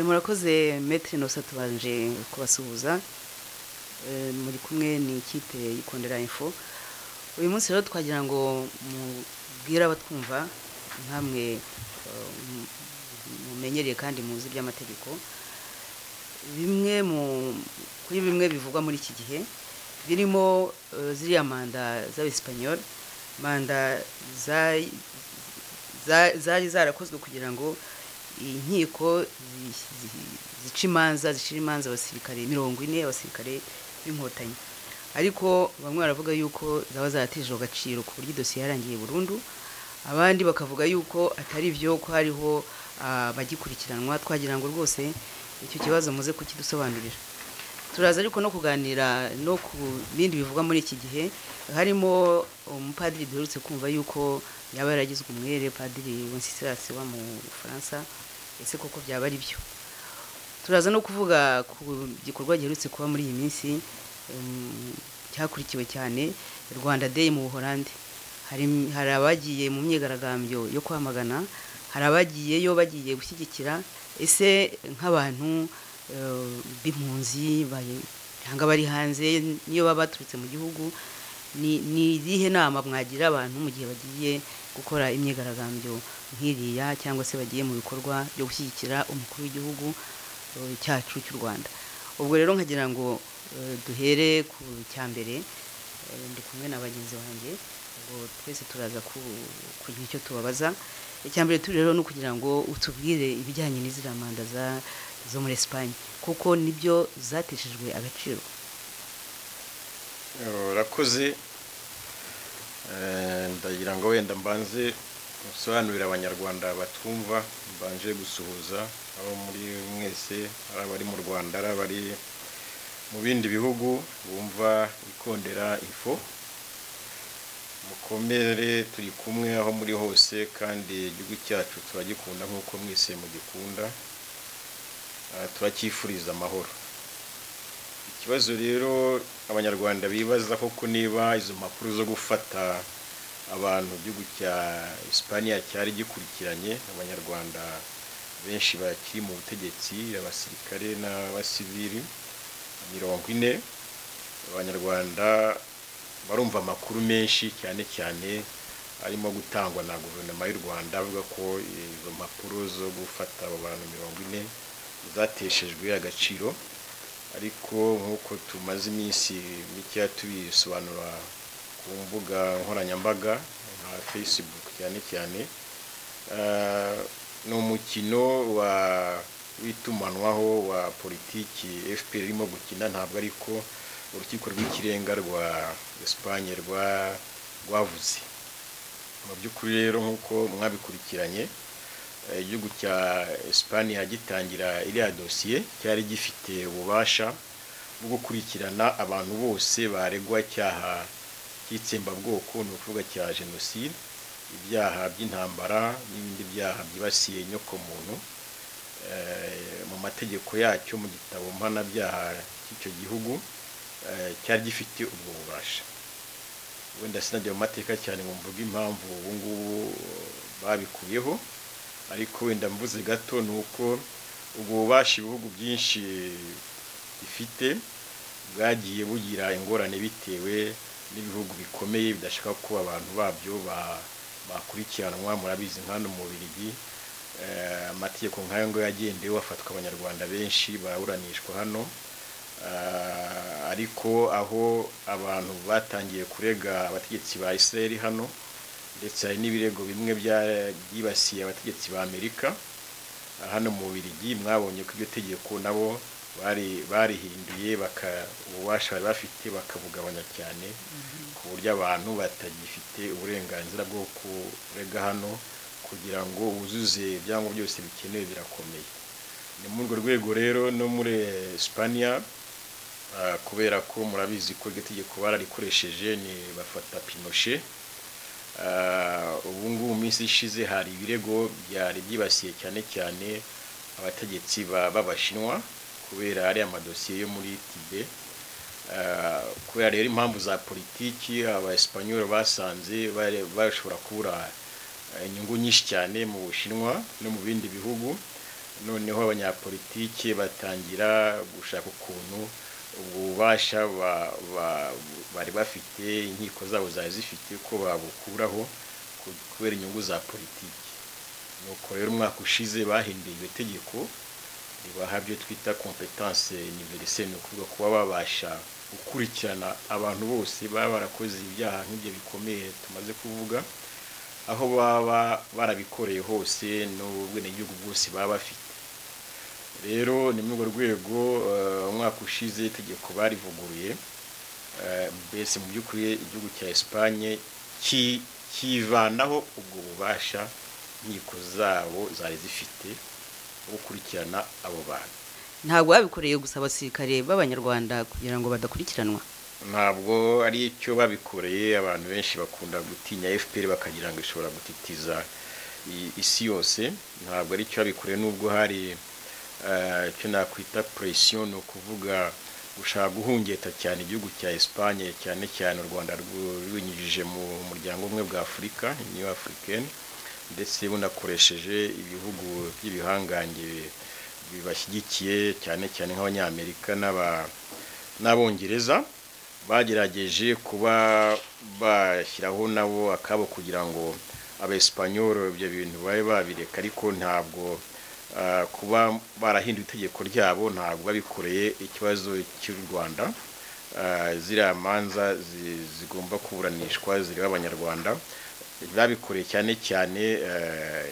murakoze metero inosa tubanje kubasuhuza muri kumwe ni ikipe y'ikondera info uyu munsi rero twagira ngo mubwire abatwumva nkamwe mumenyereye kandi muzi iby'amategeko bimwe mu kuri bimwe bivugwa muri iki gihe birimo ziriya manda z'abesipanyoli manda zari zarakozwe kugira ngo inkiko zica imanza zicira imanza abasirikare mirongo ine abasirikare b'inkotanyi ariko bamwe baravuga yuko zaba zaratijwe agaciro ku buryo idosiye yarangiye burundu abandi bakavuga yuko atari byo ko hariho abagikurikiranwa twagira ngo rwose icyo kibazo muze kukidusobanurira turaza ariko no kuganira no ku bindi bivugwa muri iki gihe harimo umupadiri duherutse kumva yuko yaba yaragizwe umwere padiri wensisirasi wa mu bufaransa ese koko byaba ari byo turaza no kuvuga ku gikorwa giherutse kuba muri iyi minsi cyakurikiwe cyane rwanda day mu buhorande hari abagiye mu myigaragambyo yo kwamagana hari abagiyeyo bagiye gushyigikira ese nk'abantu b'impunzi cyangwa bari hanze niyo baba baturutse mu gihugu ni irihe nama mwagira abantu mu gihe bagiye gukora imyigaragambyo nk'iriya cyangwa se bagiye mu bikorwa byo gushyigikira umukuru w'igihugu cyacu cy'u rwanda ubwo rero nkagira ngo duhere ku cya mbere ndi kumwe na bagenzi banjye ubwo twese turaza kugira icyo tubabaza icya mbere turi rero ni ukugira ngo utubwire ibijyanye n'iziriya manda zo muri esipanye kuko nibyo zateshejwe agaciro urakoze ndagira ngo wenda mbanze gusobanurira abanyarwanda batwumva mbanje gusuhuza abo muri mwese ari abari mu rwanda ari abari mu bindi bihugu bumva ikondera ifo mukomere turi kumwe aho muri hose kandi igihugu cyacu turagikunda nk'uko mwese mugikunda turacyifuriza amahoro ikibazo rero abanyarwanda bibaza koko niba izo mpapuro zo gufata abantu igihugu cya Espanya cyari gikurikiranye abanyarwanda benshi bakiri mu butegetsi abasirikare n'abasivili mirongo ine abanyarwanda barumva amakuru menshi cyane cyane arimo gutangwa na guverinoma y'u rwanda avuga ko izo mpapuro zo gufata abo bantu mirongo ine zateshejwe agaciro ariko nk'uko tumaze iminsi mikeya tubisobanura ku mbuga nkoranyambaga nka facebook cyane cyane ni umukino w'itumanaho wa politiki fpr irimo gukina ntabwo ariko urukiko rw'ikirenga rwa esipanye rwavuze mu by'ukuri rero nk'uko mwabikurikiranye igihugu cya esipanye gitangira iriya dosiye cyari gifite ububasha bwo gukurikirana abantu bose baregwa icyaha cy'itsembabwoko ni ukuvuga cya jenoside ibyaha by'intambara n'ibindi byaha byibasiye inyokomuntu mu mategeko yacyo mu gitabo mpanabyaha cy'icyo gihugu cyari gifite ubwo bubasha wenda sinajya mu mateka cyane ngo mvuge impamvu ubu ngubu babikuyeho ariko wenda mvuze gato ni uko ubwo bubasha ibihugu byinshi bifite bwagiye bugira ingorane bitewe n'ibihugu bikomeye bidashaka ko abantu babyo bakurikiranwa murabizi nkano mu Bubiligi amategeko nk'ayo ngayo yagendewe bafatwa abanyarwanda benshi baburanishwa hano ariko aho abantu batangiye kurega abategetsi ba Israel hano ndetse hari n'ibirego bimwe byibasiye abategetsi ba Amerika hano mu Bubiligi mwabonye ko iryo tegeko nabo barihinduye ububasha bari bafite bakabugabanya cyane ku buryo abantu batagifite uburenganzira bwo kurega hano kugira ngo wuzuze ibyangombwa byose bikenewe birakomeye ni muri urwo rwego rero no muri Espanya kubera ko murabizi ko iryo tegeko bararikoresheje ni bafata pinoshe ubu ngubu mu minsi ishize hari ibirego byari byibasiye cyane cyane abategetsi b'abashinwa kubera ariya amadosiye yo muri tibe kubera rero impamvu za politiki abaespanyol basanze bashobora kubura inyungu nyinshi cyane mu bushinwa no mu bindi bihugu noneho abanyapolitike batangira gushaka ukuntu ubwo bubasha ba- ba- bari bafite inkiko zabo zari zifite ko babukuraho ku- kubera inyungu za politiki nuko rero umwaka ushize bahinduye iryo tegeko ribaha ibyo twita kompetanse univerisele ni ukuvuga kuba babasha gukurikirana abantu bose baba barakoze ibyaha nk'ibyo bikomeye tumaze kuvuga aho baba barabikoreye hose n'ubwenegihugu bwose baba bafite rero ni muri urwo rwego eh, umwaka ushize itegeko barivuguruye Eh, mbese mu by'ukuri igihugu cya esipanye kivanaho ubwo bubasha inkiko zabo zari zifite bwo gukurikirana abo bantu ntabwo babikoreye gusa abasirikare b'abanyarwanda kugira ngo badakurikiranwa ntabwo ari icyo babikoreye abantu benshi bakunda gutinya fpr bakagira ngo ishobora gutitiza i- isi yose ntabwo ari icyo babikoreye nubwo hari eh, icyo nakwita presiyo ni ukuvuga gushaka guhungeta cyane igihugu cya esipanye cyane cyane u rwanda rwu- rubinyujije mu muryango umwe bwa afurika uniyo afurikeni ndetse bunakoresheje ibihugu by'ibihangange bibashyigikiye cyane cyane nk'abanyamerika n'aba- n'abongereza bagerageje kuba bashyiraho nabo akabo kugira ngo abesipanyoro ibyo bintu babe babireka ariko ntabwo ah, kuba barahinduye itegeko ryabo ntabwo babikoreye ikibazo cy'u rwanda Ah, ziriya manza zi- zigomba kuburanishwa zireba abanyarwanda babikoreye cyane cyane eh,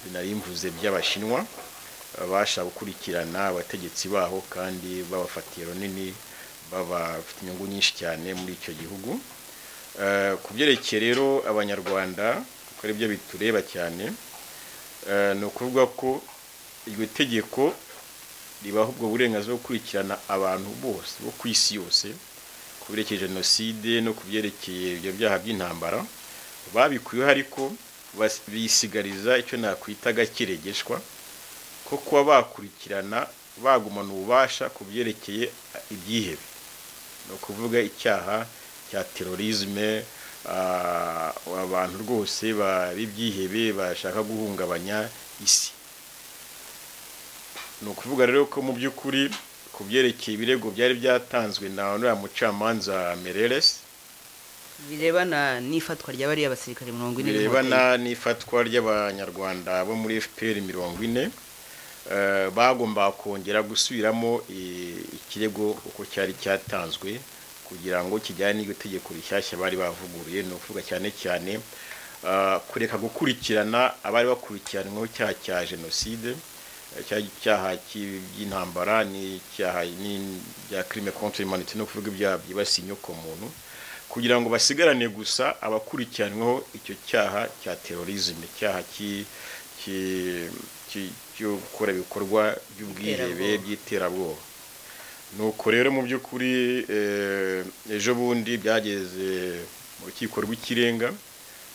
binarimvuze by'abashinwa babasha gukurikirana abategetsi baho kandi babafatiye runini babafite inyungu nyinshi cyane muri icyo gihugu Eh, ku byerekeye rero abanyarwanda kuko ari byo bitureba cyane eh, ni ukuvuga ko iryo tegeko ribaha ubwo burenganzira bwo gukurikirana abantu bose bo ku isi yose ku byerekeye jenoside no ku byerekeye ibyo byaha by'intambara babikuyeho ariko bas- bisigariza icyo nakwita agakeregeshwa ko kuba bakurikirana bagumana ububasha ku byerekeye ibyihebe ni ukuvuga icyaha cya terorizme ah, abantu rwose b'ibyihebe bashaka guhungabanya isi ni ukuvuga rero ko mu by'ukuri ku byerekeye ibirego byari byatanzwe na uriya mucamanza mereres birebana n'ifatwa rya bariya basirikare mirongo ine birebana n'ifatwa ry'abanyarwanda bo muri fpr mirongo ine eh, bagombaga kongera gusubiramo i- ikirego uko cyari cyatanzwe kugira ngo kijyane n'iryo tegeko rishyashya bari bavuguruye ni ukuvuga cyane cyane ah, kureka gukurikirana abari bakurikiranyweho icyaha cya jenoside eh, cya- icyaha cy'i- by'intambara n'icyaha ni- bya crime contre humanité no kuvuga ibyaha byibasiye inyoko muntu kugira ngo basigarane gusa abakurikiranweho icyo cyaha cya terorizme icyaha ki- ki- ki- cyo gukora ibikorwa by'ubwihebe Iterabwoba. by'iterabwoba nuko rero mu by'ukuri eh, ejo bundi byageze mu rukiko rw'ikirenga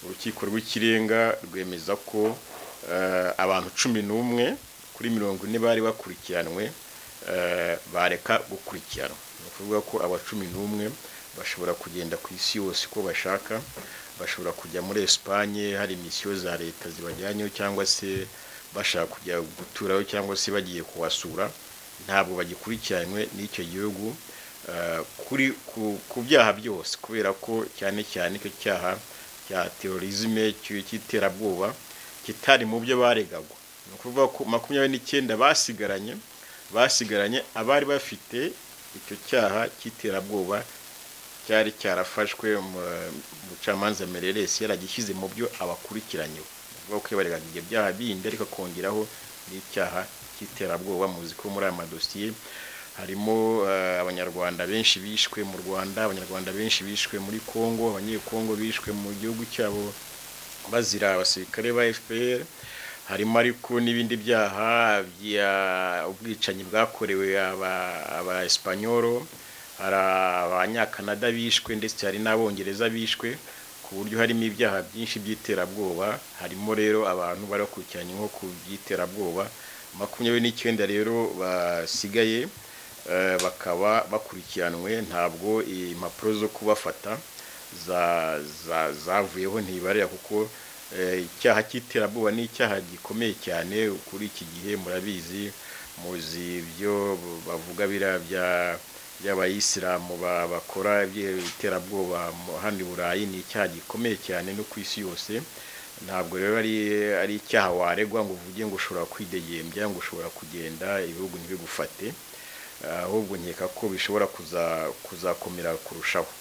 urukiko rw'ikirenga rwemeza ko eh, abantu cumi n'umwe kuri mirongo ine bari bakurikiranwe eh, bareka gukurikiranwa ni ukuvuga ko aba cumi n'umwe bashobora kugenda ku isi yose uko bashaka bashobora kujya muri esipanye hari misiyo za leta zibajyanyeho cyangwa se bashaka kujya guturayo cyangwa se bagiye kuhasura ntabwo bagikurikiranwe n'icyo gihugu eh, kuri ku- ku byaha byose kubera ko cyane cyane icyo cyaha cya terorizme cy- cy'iterabwoba kitari mu byo baregagwa ni ukuvuga ko makumyabiri n'icyenda basigaranye basigaranye abari bafite icyo cyaha cy'iterabwoba cyari cyarafashwe mu- umucamanza mereresi yaragishyize mu byo abakurikiranyweho ni ukuvuga ko yabaregaga ibyo byaha bindi ariko akongeraho n'icyaha cy'iterabwoba muzi ko muri aya madosiye harimo eh, abanyarwanda benshi bishwe mu rwanda abanyarwanda benshi bishwe muri congo abanyekongo bishwe mu gihugu cyabo bazira abasirikare ba fpr harimo ariko n'ibindi byaha bya ubwicanyi bwakorewe aba- aba esipanyoro hari abanyakanada bishwe ndetse hari n'abongereza bishwe ku buryo harimo ibyaha byinshi by'iterabwoba harimo rero abantu bari bakurikiranye nko ku by'iterabwoba makumyabiri n'icyenda rero basigaye eh, bakaba bakurikiranwe ntabwo impapuro zo kubafata za- za- zavuyeho ntibarera kuko Eh, icyaha cy'iterabwoba ni icyaha gikomeye cyane kuri iki gihe murabizi muzi ibyo bavuga biriya bya- by'abayisilamu ba- bakora iterabwoba hano i burayi ni icyaha gikomeye cyane no ku isi yose ntabwo rero ari ari icyaha waregwa ngo uvuge ngo ushobora kwidegembya ngo ushobora kugenda ibihugu ntibigufate Ah, ahubwo nkeka ko bishobora kuza- kuzakomera kurushaho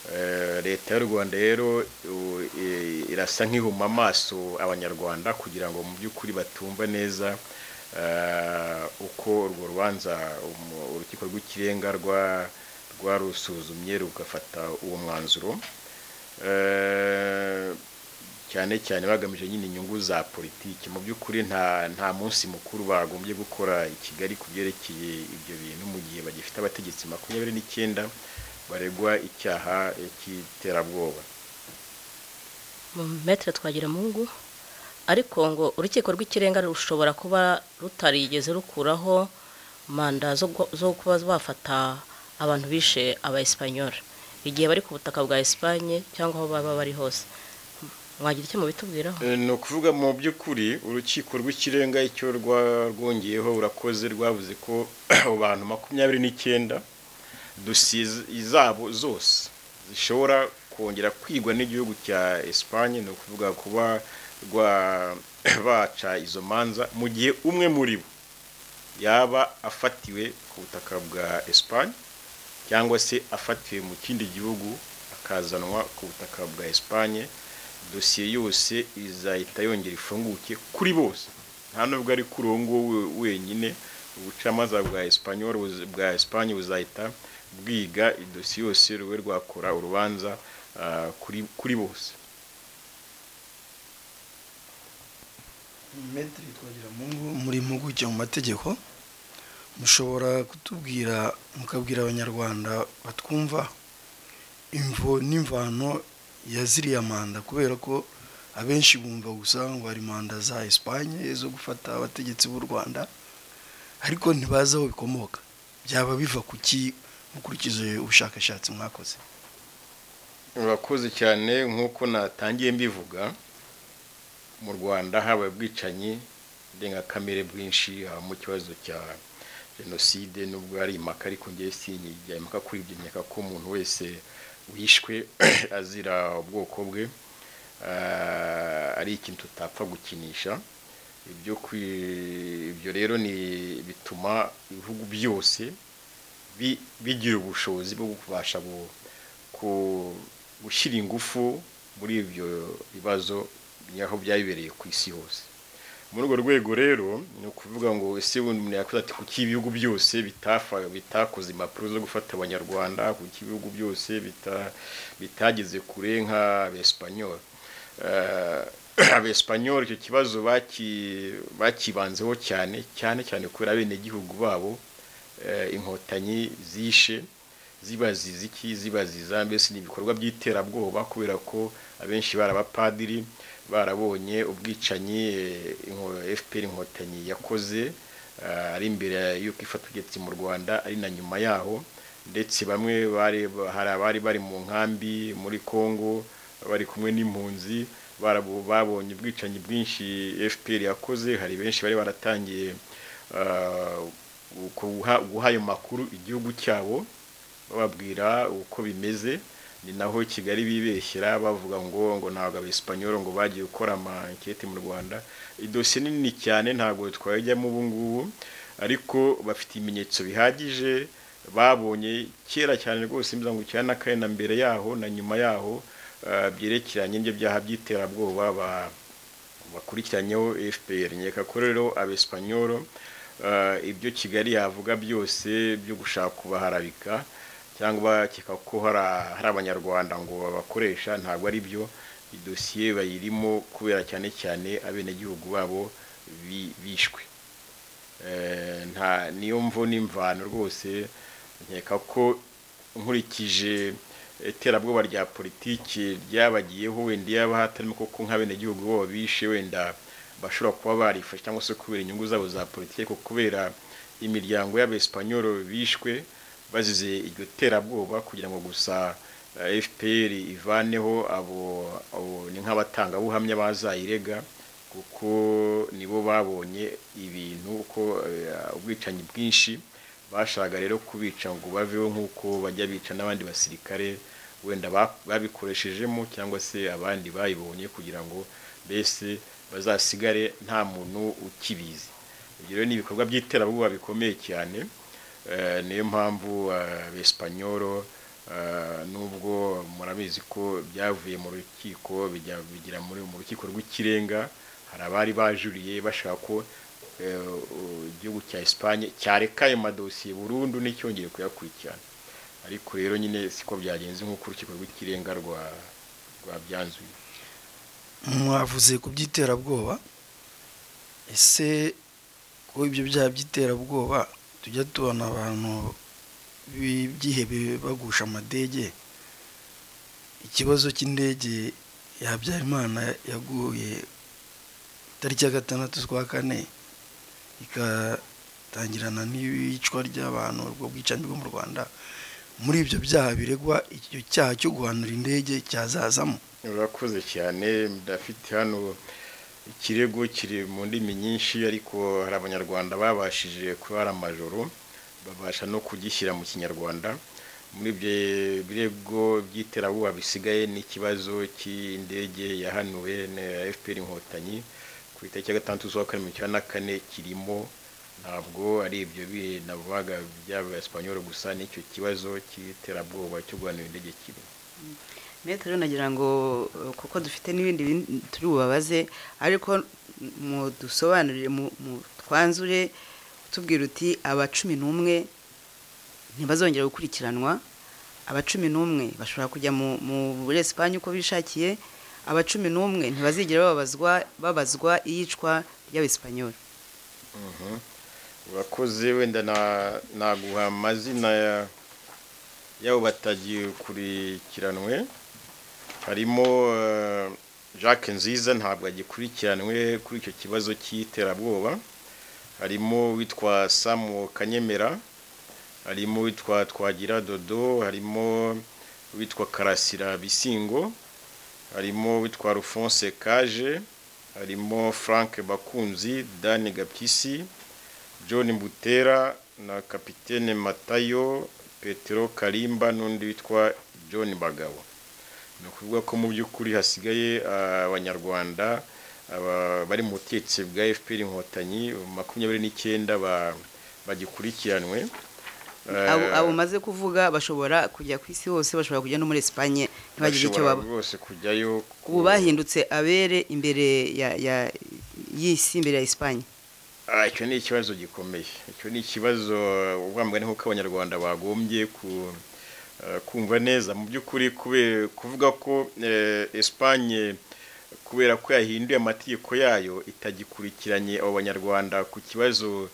Eh, leta y'u rwanda rero u- i- irasa nk'ihuma amaso abanyarwanda kugira ngo mu by'ukuri batumva neza eh, uko urwo rubanza umu- urukiko rw'ikirenga rwa rwarusuzumye rugafata uwo mwanzuro Eh, cyane cyane bagamije nyine inyungu za politiki mu by'ukuri nta nta munsi mukuru bagombye gukora i kigali ku byerekeye ibyo bintu mu gihe bagifite abategetsi makumyabiri n'icyenda baregwa icyaha eh, cy'iterabwoba metere twagira mungu ariko ngo urukiko rw'ikirenga rushobora kuba rutarigeze rukuraho manda zo gu- zo kuba bafata abantu bishe aba esipanyoli igihe bari ku butaka bwa esipanye cyangwa aho baba bari hose mwagira icyo mubitubwiraho Eh, ni ukuvuga mu by'ukuri urukiko rw'ikirenga icyo rwa- rwongeyeho urakoze rwavuze ko abo bantu makumyabiri n'icyenda dosiye zabo zose zishobora kongera kwigwa n'igihugu cya esipanye ni ukuvuga kuba rwa baca izo manza mu gihe umwe muri bo yaba afatiwe ku butaka bwa esipanye cyangwa se afatiwe mu kindi gihugu akazanwa ku butaka bwa esipanye dosiye yose izahita yongera ifunguke kuri bose nta nubwo ari kuri uwo nguwo we- wenyine ubucamanza bwa esipanyol bwa esipanye buzahita bwiga idosiye yose rube rwakora urubanza ah, kuri kuri bose metiri twagira mungu muri impuguke mu mategeko mushobora kutubwira mukabwira abanyarwanda batwumva imvo n'imvano ya ziriya manda kubera ko abenshi bumva gusa ngo hari manda za esipanye zo gufata abategetsi b'u rwanda ariko ntibazi aho bikomoka byaba biva ku ki mukurikije ubushakashatsi mwakoze urakoze cyane nk'uko natangiye mbivuga mu rwanda habaye ubwicanyi ndengakamere bwinshi habamo ikibazo cya jenoside nubwo ari impaka ariko ngewe sinyigira impaka kuri ibyo nkeka ko umuntu wese wishwe azira ubwoko bwe ah, ari ikintu tutapfa gukinisha ibyo kwi- ibyo rero ni bituma ibihugu byose bi- bigira ubushobozi bwo kubasha gu- ku- gushyira ingufu muri ibyo bibazo aho byabereye ku isi hose muri urwo rwego rero ni ukuvuga ngo ese ubundi umuntu yakoze ati kuki ibihugu byose bitafa bitakoze impapuro zo gufata abanyarwanda kuki ibihugu byose bita- bitageze kure nk'abesipanyoli abesipanyoli icyo kibazo baki- bakibanzeho cyane cyane cyane kubera abenegihugu babo eh, inkotanyi zishe zibaziza iki zibaziza mbese ni ibikorwa by'iterabwoba kubera ko abenshi bari abapadiri barabonye ubwicanyi eh, inko- fpr inkotanyi yakoze eh, ari imbere y'uko ifata ubutegetsi mu rwanda ari na nyuma yaho ndetse bamwe bari hari abari bari mu nkambi muri congo bari kumwe n'impunzi barabo- babonye ubwicanyi bwinshi fpr yakoze hari benshi bari baratangiye ah, guha guha ayo makuru igihugu cyabo bababwira uko bimeze ni naho kigali bibeshyera bavuga ngo ngo ntabwo abesipanyoli ngo bagiye gukora amanketi mu rwanda idosiye nini cyane ntabwo twayijyamo ubu ngubu ariko bafite ibimenyetso bihagije babonye kera cyane rwose mbiza ngo cyane n'akane na mbere yaho na nyuma yaho ah, byerekeranye n'ibyo byaha by'iterabwoba ba- bakurikiranyeho fpr nkeka ko rero abesipanyolo eh, ibyo kigali yavuga byose byo gushaka kubaharabika cyangwa bakeka ko hari a- hari abanyarwanda ngo babakoresha ntabwo ari byo idosiye bayirimo kubera cyane cyane abenegihugu babo bi- bishwe Eh, nta niyo mvo n'imvano rwose nkeka ko nkurikije iterabwoba rya politiki ryabagiyeho wenda iyo haba hatarimo koko nk'abenegihugu bo bishe wenda bashobora kuba barifashe cyangwa se kubera inyungu zabo za politiki ariko kubera imiryango y'abesipanyolo bishwe bazize iryo terabwoba kugira ngo gusa fpr ivaneho abo abo ni nk'abatangabuhamya bazayirega kuko nibo babonye ibintu uko eh, ubwicanyi bwinshi bashaka rero kubica ngo baveho nk'uko bajya bica n'abandi basirikare wenda ba- babikoreshejemo cyangwa se abandi bayibonye kugira ngo mbese bazasigare nta muntu ukibizi ibyo rero ni ibikorwa by'iterabwoba bikomeye cyane Eh, niyo mpamvu abesipanyoro nubwo murabizi ko byavuye mu rukiko bijya bigira muri mu rukiko rw'ikirenga hari abari bajuriye bashaka ko eh, u- igihugu cya esipanye cyareka ayo madosiye burundu n'icyongere kuyakurikirana ariko rero nyine siko byagenze nk'uko urukiko rw'ikirenga rwa rwabyanzuye mwavuze ku by'iterabwoba ese ko ibyo byaha by'iterabwoba tujya tubona abantu bi- byihebe bagusha amadege ikibazo cy'indege ya habyarimana yaguye tariki ya gatandatu z'ukwa kane igatangirana n'iyicwa ry'abantu ubwo bwicanyi bwo mu rwanda muri ibyo byaha biregwa icyo cyaha cyo guhanura indege cyazazamo urakoze cyane ndafite hano ikirego kiri mu ndimi nyinshi ariko hari abanyarwanda babashije kubara amajoro babasha no kugishyira mu kinyarwanda muri ibyo birego by'iterabwoba bisigaye n'ikibazo cy'indege yahanuwe na fpr inkotanyi ku itariki ya gatandatu z'ukwa karindwi mu cyumweru na kane kirimo ntabwo ari ibyo bihe navugaga by'abasipanyoro gusa n'icyo kibazo cy'iterabwoba cyo guhanura indege kirimo metero nagira ngo eh, kuko dufite n'ibindi bin- turi bubabaze ariko mudusobanurire mu- mu- twanzure tubwira uti aba cumi n'umwe ntibazongera gukurikiranwa aba cumi n'umwe bashobora kujya mu- mu muri esipanye uko bishakiye aba cumi n'umwe ntibazigera babazwa babazwa iyicwa ry'abesipanyoli Mhm. urakoze wenda na- naguha amazina ya- y'abo batagikurikiranwe harimo eh, jacques nziza ntabwo agikurikiranwe kuri icyo kibazo cy'iterabwoba harimo witwa samu kanyemera harimo witwa twagira dodo harimo witwa karasira bisingo harimo witwa alphonse kaje harimo frank bakunzi dani gapyisi john mbutera na kapitene matayo petero karimba n'undi witwa john bagabo ni ukuvuga ko mu by'ukuri hasigaye ah, abanyarwanda aba- bari mu butetsi bwa fpr inkotanyi makumyabiri n'icyenda ba- bagikurikiranwe abo Eh, abo maze kuvuga bashobora kujya ku isi hose bashobora kujya no muri esipanye ntibagire icyo bashobora baba rwose kujyayo ubu bahindutse abere imbere ya ya y'isi imbere ya esipanye Ah, icyo ni ikibazo gikomeye icyo ni ikibazo ubwambwe ni nk'uko abanyarwanda bagombye ku- eh, kumva neza mu by'ukuri kube- kuvuga ko eh, esipanye kubera ko yahinduye amategeko yayo itagikurikiranye abo banyarwanda ku kibazo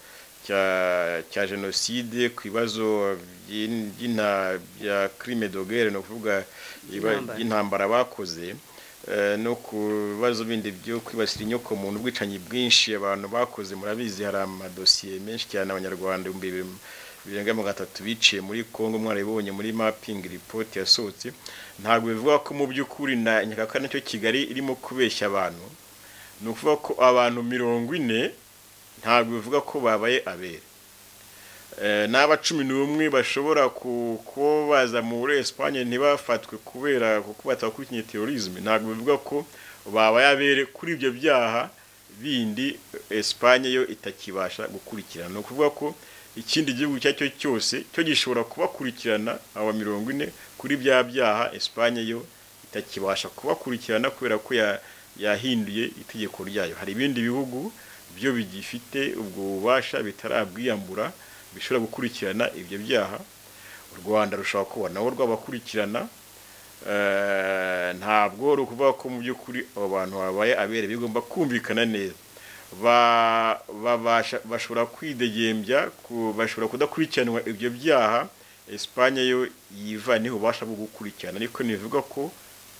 cya cya jenoside ku bibazo by'in- by'inta- bya crime de guerre ni ukuvuga iba- Intambara. by'intambara bakoze eh, no ku bibazo bindi byo kwibasira inyoko muntu ubwicanyi bwinshi abantu bakoze murabizi hari amadosiye menshi cyane abanyarwanda ibihumbi bibiri- birenga magana atatu biciye muri congo mwarabibonye muri mapping report yasohotse ntabwo bivuga ko mu by'ukuri na nyakaka nacyo kigali irimo kubeshya abantu ni ukuvuga ko abantu mirongo ine ntabwo bivuga ko babaye abere Eh, n'aba cumi n'umwe bashobora ku- kuba baza muri esipanye ntibafatwe kubera kuko batakurikiye terorisme ntabwo bivuga ko babaye abere kuri ibyo byaha bindi esipanye yo itakibasha gukurikirana ni ukuvuga ko ikindi gihugu icyo ari cyo cyose cyo gishobora kubakurikirana aba mirongo ine kuri bya byaha esipanye yo itakibasha kubakurikirana kubera ko ya- yahinduye itegeko ryayo hari ibindi bihugu byo bigifite ubwo bubasha bitarabwiyambura bishobora gukurikirana ibyo byaha u rwanda rushobora kuba nabo rwabakurikirana Eh, ntabwo rukuvuga ko mu by'ukuri abo bantu babaye abere bigomba kumvikana neza Ba- babasha bashobora kwidegembya ku- bashobora kudakurikiranwa ibyo byaha esipanye yo yiva niho ubasha bwo gukurikirana ariko ntibivuga ko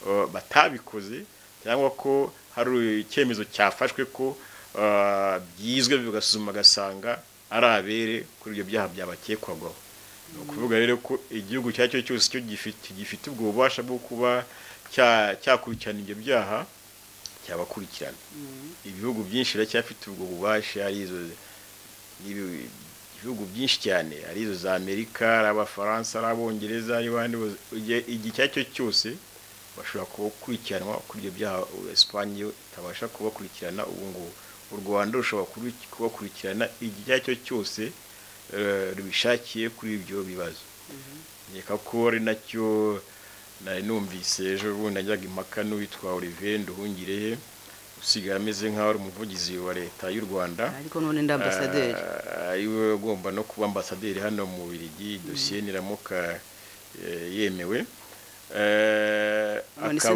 eh, batabikoze cyangwa ko hari icyemezo cyafashwe ko eh, byizwe bigasuzuma agasanga ari abere kuri ibyo byaha byabakekwagaho ni ukuvuga rero ko igihugu icyo ari cyo cyose cyo gifite gifite ubwo bubasha bwo kuba cyakurikirana ibyo byaha cyabakurikirana ibihugu byinshi biracyafite ubwo bubasha ari izo ibihugu byinshi cyane ari izo za amerika ari abafaransa ari abongereza n'abandi igihe icyo ari cyo cyose bashobora gukurikiranwa kuri ibyo byaha esipanye itabasha kubakurikirana ubu ngubu u rwanda rushobora kubakurikirana igihe icyo ari cyo cyose rubishakiye kuri ibyo bibazo reka ko ari nacyo nari numvise ejo bundi najyaga impaka n'uwitwa Olivier Nduhungirehe usigaye ameze nk'aho ari umuvugizi wa leta y'u rwanda ariko none ndi ambasaderi ariwe ugomba no kuba ambasaderi hano mu birigi dosiye niramuka yemewe none se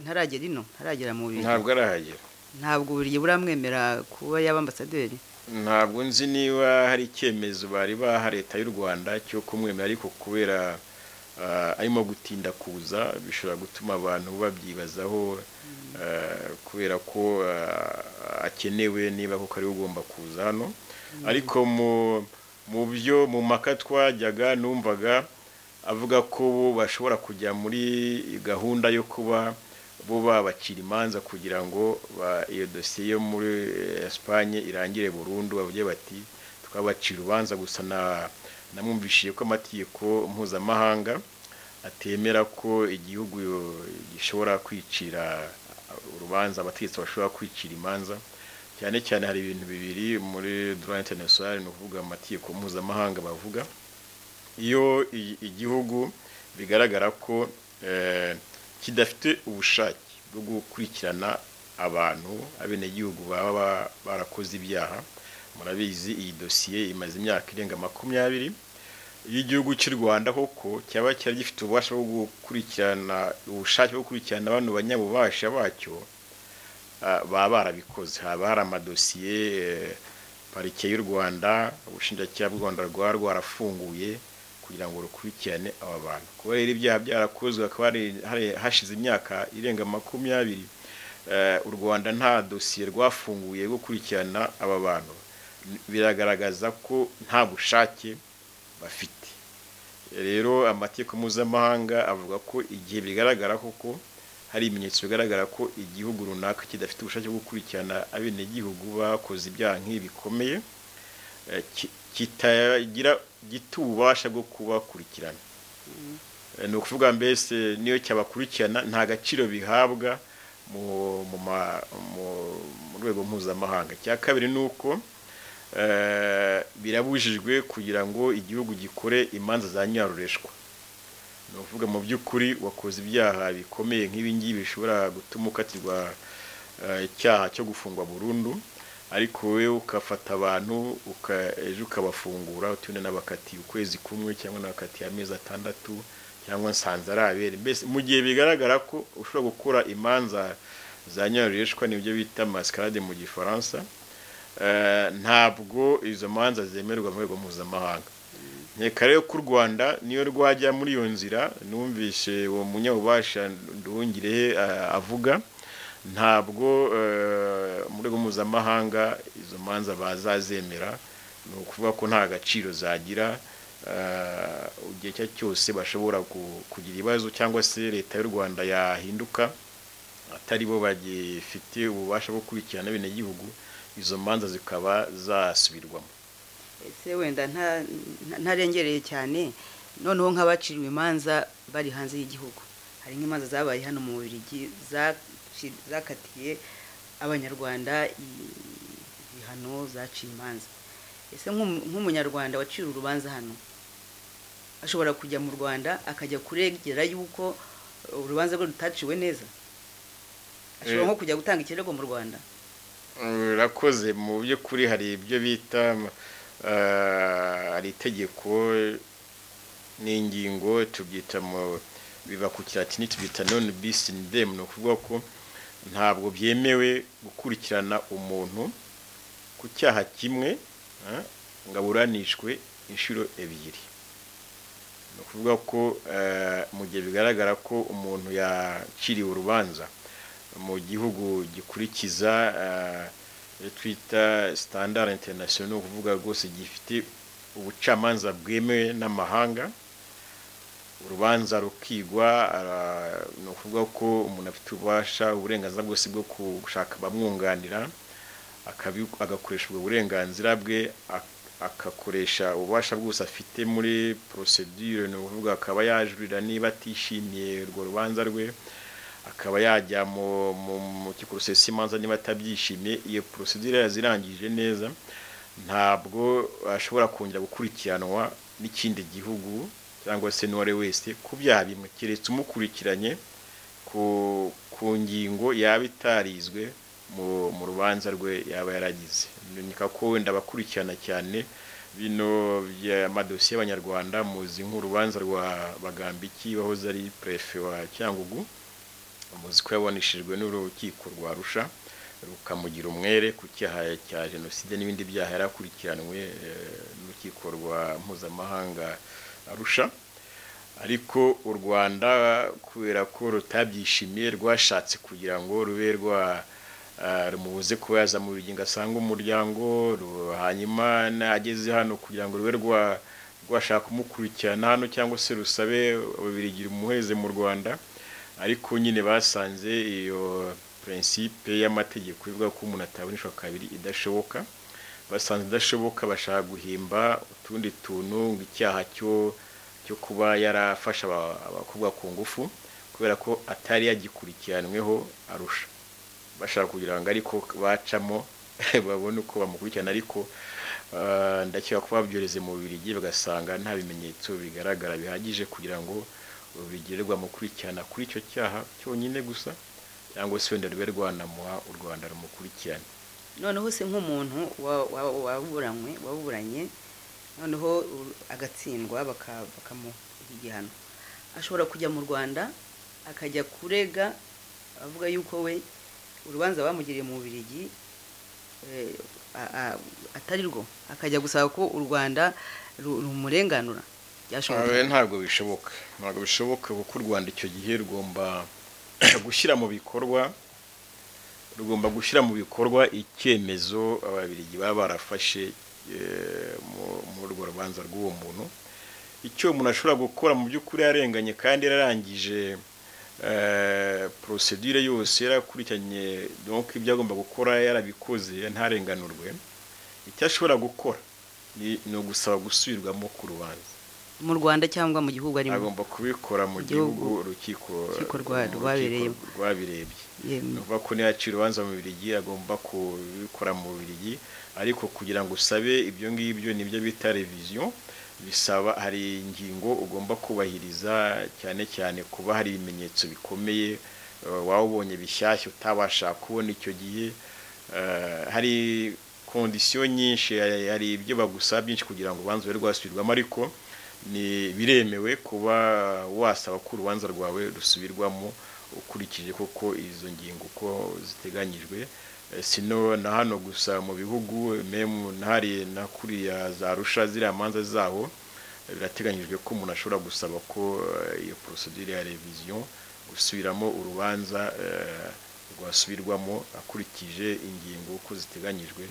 ntaragera ino ntaragera mu birigi ntabwo arahagera ntabwo uburyo buramwemera kuba yaba ambasaderi ntabwo nzi niba hari icyemezo bari baha leta y'u rwanda cyo kumwemera ariko kubera arimo gutinda kuza bishobora gutuma abantu babyibazaho kubera ko akenewe niba kuko ariwe ugomba kuza hano ariko mu byo mu maka twajyaga numvaga avuga ko bo bashobora kujya muri gahunda yo kuba bo babacira imanza kugira ngo iyo dosiye yo muri esipanye irangire burundu bavuge bati twabacira urubanza gusa namwumvishije ko amategeko mpuzamahanga atemera ko igihugu gishobora kwicira urubanza abategetsi bashobora kwicira imanza cyane cyane hari ibintu bibiri muri dora interinasiyonari ni ukuvuga amategeko mpuzamahanga bavuga iyo igihugu bigaragara ko kidafite ubushake bwo gukurikirana abantu abenegihugu baba barakoze ibyaha murabizi iyi dosiye imaze imyaka irenga makumyabiri iyo igihugu cy'u rwanda koko cyaba cyari gifite ububasha bwo gukurikirana ubushake bwo gukurikirana abantu banyabubasha bacyo baba barabikoze haba hari amadosiye parike y'u rwanda ubushinjacyaha bw'u rwanda rwaba rwarafunguye kugira ngo rukurikirane aba bantu kuba rero ibyaha byarakozwe hakaba hashize imyaka irenga makumyabiri u rwanda nta dosiye rwafunguye rwo gukurikirana aba bantu biragaragaza ko nta bushake bafite rero amategeko mpuzamahanga avuga ko igihe bigaragara koko hari ibimenyetso bigaragara ko igihugu runaka kidafite ubushake bwo gukurikirana abenegihugu bakoze ibyaha nk'ibi bikomeye kitagira gita ububasha bwo kubakurikirana ni ukuvuga mbese niyo cyabakurikirana nta gaciro bihabwa mu rwego mpuzamahanga icya kabiri ni uko birabujijwe kugira ngo igihugu gikore imanza za nyarureshwa ni ukuvuga mu by'ukuri wakoze ibyaha bikomeye nk'ibingibi bishobora gutuma ukatirwa icyaha cyo gufungwa burundu ariko wowe ugafata abantu ejo ukabafungura utundi n'abakatiye ukwezi kumwe cyangwa n'abakatiye amezi atandatu cyangwa nsanze ari abere mbese mu gihe bigaragara ko ushobora gukora imanza za nyarureshwa nibyo bita masikarade mu gifaransa ntabwo izo manza zemerwa mu rwego mpuzamahanga nkeka rero ko u rwanda niyo rwajya muri iyo nzira numvise uwo munyabubasha nduhungirehe avuga ntabwo mu rwego mpuzamahanga izo manza bazazemera ni ukuvuga ko nta gaciro zagira igihe icyo ari cyose bashobora kugira ibibazo cyangwa se leta y'u rwanda yahinduka atari bo bagifite ububasha bwo gukurikirana abenegihugu izo manza zikaba zasubirwamo ese wenda ntarengereye cyane noneho nk'abaciriwe imanza bari hanze y'igihugu hari nk'imanza zabaye hano mu Bubiligi zakatiye abanyarwanda ibihano zaciye imanza ese nk'umunyarwanda wacira urubanza hano ashobora kujya mu rwanda akajya kuregera yuko urubanza rwe rutaciwe neza ashobora nko kujya gutanga ikirego mu rwanda rurakoze mu by'ukuri hari ibyo bita hari itegeko n'ingingo tubyita mu biba ku kiratini tubyita none bisi ndemu ni ukuvuga ko ntabwo byemewe gukurikirana umuntu ku cyaha kimwe ngo aburanishwe inshuro ebyiri ni ukuvuga ko mu gihe bigaragara ko umuntu yaciriwe urubanza mu gihugu gikurikiza twita sitandara interinasiyo ni ukuvuga rwose gifite ubucamanza bwemewe n'amahanga urubanza rukigwa ara- ni ukuvuga ko umuntu afite ububasha uburenganzira bwose bwo gushaka abamwunganira akabi- agakoresha ubwo burenganzira bwe ak- agakoresha ububasha bwose afite muri porosedire ni ukuvuga akaba yajurira niba atishimiye urwo rubanza rwe akaba yajya mu mu mu kikorosesi imanza niba atabyishimiye iyo porosedire yazirangije neza ntabwo ashobora kongera gukurikiranwa n'ikindi gihugu cyangwa se n'uwari wese ku byaha bimwe keretse umukurikiranye ku ku ngingo yaba itarizwe mu mu rubanza rwe yaba yaragize nika ko wenda abakurikirana cyane bino by'amadosiye y'abanyarwanda muzi nk'urubanza rwa bagambiki wahoze ari perefe wa cyangugu muzi ko yabanishijwe n'urukiko rwa rusha rukamugira umwere ku cyaha cya jenoside n'ibindi byaha yarakurikiranwe eh, n'urukiko rwa mpuzamahanga arusha ariko u rwanda kubera ko rutabyishimiye rwashatse kugira ngo rube rwa ah, rumubuze kuba yaza mu bigingo asanga umuryango ru- hanyuma nageze hano kugira ngo rube rwa rwashaka kumukurikirana hano cyangwa se rusabe ababirigira umuhereze mu rwanda ariko nyine basanze iyo prinsipe y'amategeko ivuga ko umuntu ataboneshwa kabiri idashoboka basanze idashoboka bashaka guhimba utundi tuntu ng'icyaha cyo cyo kuba yarafashe aba- abakobwa ku ngufu kubera ko atari yagikurikiranweho arusha bashaka kugira ngo ariko bacamo babone uko bamukurikirana ariko ah, ndakeka ko babyohereze mu Bubiligi bagasanga nta bimenyetso bigaragara bihagije kugira ngo bigirirwa mu kurikirana kuri icyo cyaha cyonyine gusa cyangwa se wenda rube rwanamuha u Rwanda rumukurikirana noneho se nk'umuntu wa- wa- waburanywe waburanye noneho u- agatsindwa baka- bakamuha igihano ashobora kujya mu rwanda akajya kurega avuga yuko we urubanza bamugiriye mu bubirigi eh, a- a- atari rwo akajya gusaba ko u rwanda ru- rumurenganura Abe byashobora ntabwo bishoboka ntabwo bishoboka kuko u Rwanda icyo gihe rugomba gushyira mu bikorwa rugomba gushyira mu bikorwa icyemezo ababiligi baba barafashe eh, mu- muri urwo rubanza rw'uwo muntu icyo umuntu ashobora gukora mu by'ukuri yarenganye kandi yararangije eh, porosedire yose yarakurikiranye donc ibyo agomba gukora yarabikoze ntarenganurwe icyo ashobora gukora ni ni ugusaba gusubirwamo ku rubanza mu rwanda cyangwa mu gihugu arimo agomba kubikora mu Gihugu. gihugu urukiko Urukiko rwa- mu rwabereyemo. rukiko rwabirebye Yemwe. ni ukuvuga ko ntiyacira urubanza mu birigi agomba kubikora mu birigi ariko kugira ngo usabe ibyo ngibyo nibyo bita reviziyo bisaba hari ingingo ugomba kubahiriza cyane cyane kuba hari ibimenyetso bikomeye eh, waba ubonye bishyashya utabasha kubona icyo gihe Eh, hari kondisiyo nyinshi hari- hari ibyo bagusaba byinshi kugira ngo urubanza rube rwasubirwamo ariko ni biremewe kuba wasaba ko urubanza rwawe rusubirwamo ukurikije koko izo ngingo uko ziteganyijwe Eh, sino na hano gusa mu bihugu memu ntari na kuriya za rusha ziriya manza zaho eh, birateganyijwe ko umuntu ashobora gusaba ko eh, iyo porosidire ya reviziyo gusubiramo urubanza eh, rwasubirwamo akurikije ingingo uko ziteganyijwe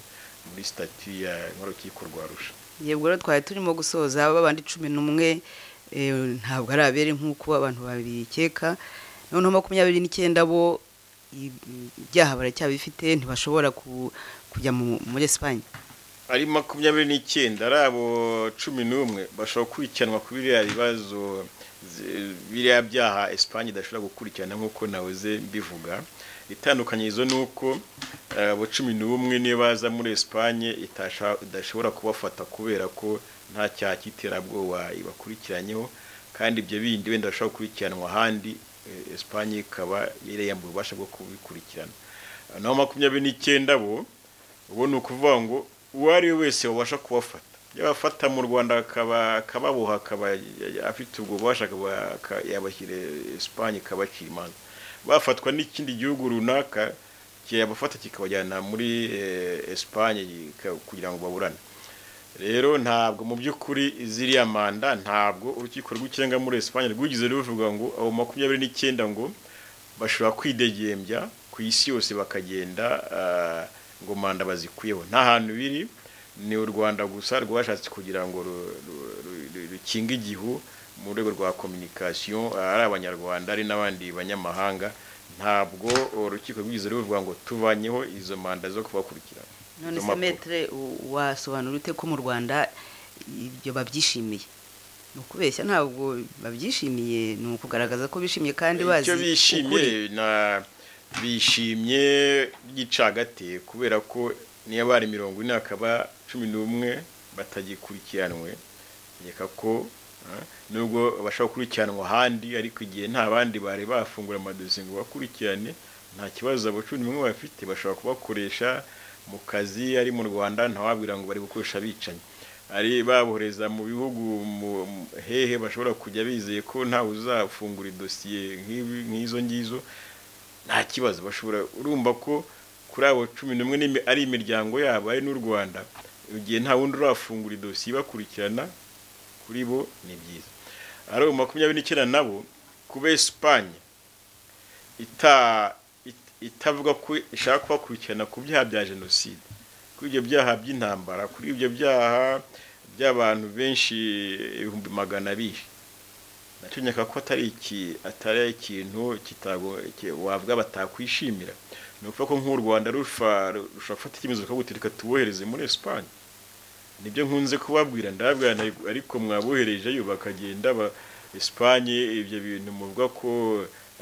muri sitati ya nkorokiko rwa rusha yego rero twari turimo gusoza babandi cumi n'umwe eh, ntabwo ari abere nk'uko abantu babikeka noneho makumyabiri n'icyenda bo i- ibyaha baracyabifite ntibashobora ku- kujya mu- muri esipanye ari makumyabiri n'icyenda ari abo cumi n'umwe bashobora gukurikiranwa ku biriya bibazo zi- biriya byaha esipanye idashobora gukurikirana nk'uko nahoze mbivuga itandukanyirizo ni uko eh, abo cumi n'umwe niyo baza muri esipanye itasha- idashobora kubafata kubera ko nta cyaha cy'iterabwoba ibakurikiranyeho kandi ibyo bindi wenda bashobora gukurikiranwa ahandi eh, esipanye ikaba yariyambuye ububasha bwo kubikurikirana naho makumyabiri n'icyenda bo ubu ni ukuvuga ngo uwo ari we wese wabasha kubafata yabafata mu rwanda akaba- akababoha akaba afite ubwo bubasha akaba- aka- yabashyira esipanye ikabacira imanza bafatwa n'ikindi gihugu runaka kiyabafata kikabajyana muri eh, esipanye ika- kugira ngo baburane rero ntabwo mu by'ukuri ziriya manda ntabwo urukiko rw'ikirenga muri esipanye rwigeze ruvuga ngo abo makumyabiri n'icyenda ngo bashobora kwidegembya ku isi yose bakagenda ah, ngo manda bazikuyeho nta hantu biri ni u rwanda gusa rwashatse kugira ngo ru- ru- ru- rukinge igihu mu rwego rwa kominikasiyo ari abanyarwanda ari n'abandi banyamahanga ntabwo urukiko rwigeze ruvuga ngo tubanyeho izo manda zo kubakurikirana none Izo se mpapuro. metere wasobanura ute ko mu rwanda ibyo babyishimiye ni ukubeshya ntabwo babyishimiye ni ukugaragaza ko bishimye kandi bazi icyo ukuri. bishimye na bishimye by'icagate kubera ko niyo bari mirongo ine hakaba cumi n'umwe batagikurikiranwe reka ko ah, nubwo bashobora gukurikiranwa ahandi ariko igihe nta bandi bari bafungura amadosiye ngo bakurikirane nta kibazo abo cumi n'umwe bafite bashobora kubakoresha mu kazi ari mu rwanda ntawabwira ngo bari gukoresha abicanyi ari babohereza mu bihugu mu- mu- hehe bashobora kujya bizeye ko ntawe uzafungura idosiye nk'ibi- nk'izo ngizo nta kibazo bashobora urumva ko kuri abo cumi n'umwe n'imi- ari imiryango yabo ari n'u rwanda igihe nta wundi urafungura idosiye ibakurikirana kuri bo ni byiza ari ubu makumyabiri n'icyenda nabo kuba esipanye ita- it- itavuga ko ishaka kubakurikirana ku byaha bya jenoside kuri ibyo byaha by'intambara kuri ibyo byaha by'abantu benshi ibihumbi magana bishe nacyo nyaka ko atari iki atari ikintu kitago ki- wavuga batakwishimira ni ukuvuga ko nk'u rwanda rufa rushobora gufata icyemezo rikaguti reka tubohereze muri esipanye nibyo nkunze kubabwira ndababwira nti, ariko mwaboherejeyo bakagenda ba esipanye ibyo bintu muvuga ko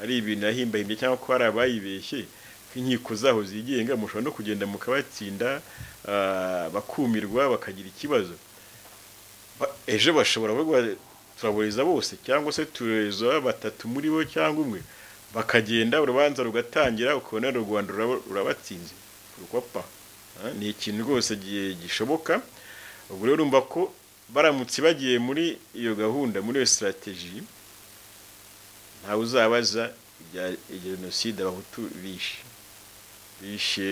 ari ibintu yahimbahimbye cyangwa ko hari abayibeshye ko inkiko zaho zigenga mushobora no kugenda mukabatsinda ah, bakumirwa bakagira ikibazo Ba- ejo bashobora kuvuga turaburiza bose cyangwa se tureza batatu muri bo cyangwa umwe bakagenda urubanza rugatangira ukabona u rwanda ruraba- rurabatsinze kuko pa Ah, ni ikintu rwose gi- gishoboka ubwo rero urumva ko baramutse bagiye muri iyo gahunda muri iyo sitrategi ntawe uzabaza ibya ibya jenoside abahutu bishe bishe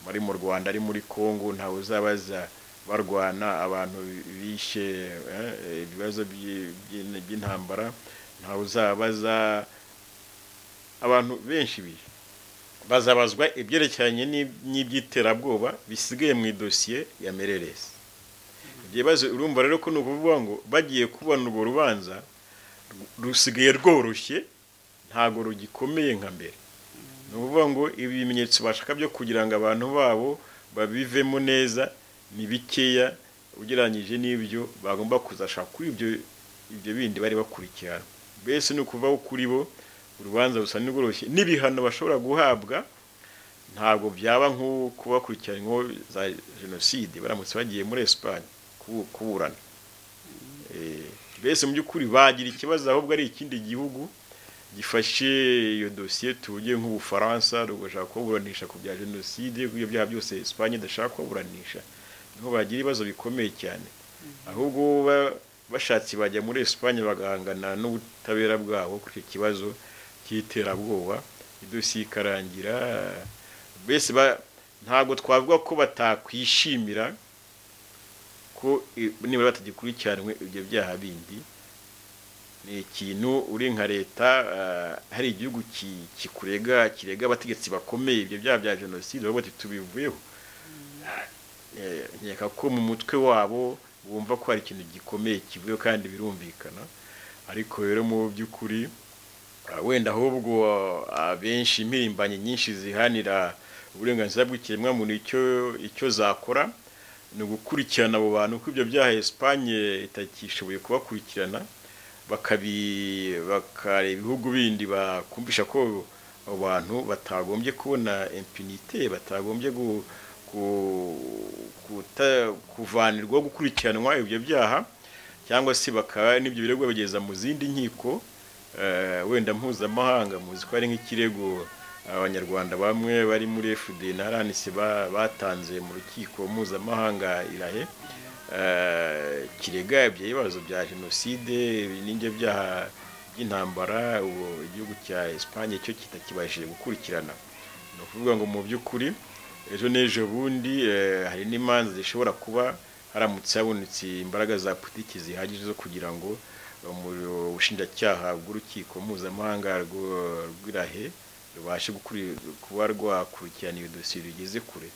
bari mu rwanda ari muri congo ntawe uzabaza barwana abantu bishe eh, ibibazo by'i- by'in- by'intambara ntawe uzabaza abantu benshi bishe bazabazwa ibyerekeranye n'ib- n'iby'iterabwoba bisigaye mu idosiye ya mereresi ibyo bibazo urumva rero ko ni ukuvuga ngo bagiye kubona urwo rubanza rusigaye rworoshye ntabwo rugikomeye nka mbere ni ukuvuga ngo ibi bimenyetso bashaka byo kugira ngo abantu babo babivemo neza ni bikeya ugereranyije n'ibyo bagomba kuzashaka kuri ibyo ibyo bindi bari bakurikirana mbese ni ukuvaho kuri bo urubanza rusa n'urworoshye n'ibihano bashobora guhabwa ntabwo byaba nko kubakurikiranyweho za jenoside baramutse bagiye muri esipanye kubu- kuburana Eh, mbese mu by'ukuri bagira ikibazo ahubwo ari ikindi gihugu gifashe iyo dosiye tuvuge nk'ubufaransa rugashaka kuburanisha ku bya jenoside ku byo byaha byose esipanye idashaka kuburanisha niho bagira ibibazo bikomeye cyane ahubwo ba- bashatse bajya muri esipanye bagahangana n'ubutabera bwabo kuri icyo kibazo cy'iterabwoba idosiye ikarangira mbese ba- ntabwo twavuga ko batakwishimira ko i- nibura batagikurikiranwe ibyo byaha bindi ni ikintu uri nka leta ah, hari igihugu ki- kikurega kirega abategetsi bakomeye ibyo byaha bya jenoside bavuga bati tubivuyeho Eh, nkeka ko mu mutwe wabo bumva ko hari ikintu gikomeye kivuyeho kandi birumvikana ariko rero mu by'ukuri Ah, wenda ahubwo ah, abenshi impirimbanyi nyinshi zihanira uburenganzira bw'ikiremwamuntu icyo icyo zakora ni ugukurikirana abo bantu ko ibyo byaha Espagne itakishoboye kubakurikirana bakabi bakareba ibihugu bindi bakumvisha ko abo bantu batagombye kubona impunite batagombye gu, ku, kuta, kuvanirwaho gukurikiranwa ibyo byaha cyangwa se bakaba n'ibyo birego babigeza mu zindi nkiko eh, wenda mpuzamahanga muzi ko ari nk'ikirego abanyarwanda bamwe bari muri fd na rnc ba- batanze mu rukiko mpuzamahanga irahe eh, kirega ibyo bibazo bya jenoside n'ibyo byaha by'intambara ubu igihugu cya esipanye cyo kitakibashije gukurikirana ni ukuvuga ngo mu by'ukuri ejo n'ejo bundi eh, hari n'imanza zishobora kuba haramutse habonetse imbaraga za politiki zihagije zo kugira ngo umuriro- ubushinjacyaha bw'urukiko mpuzamahanga rwo- rw'irahe rubashe gukuri- kuba rwakurikirana iyo dosiye rugeze kure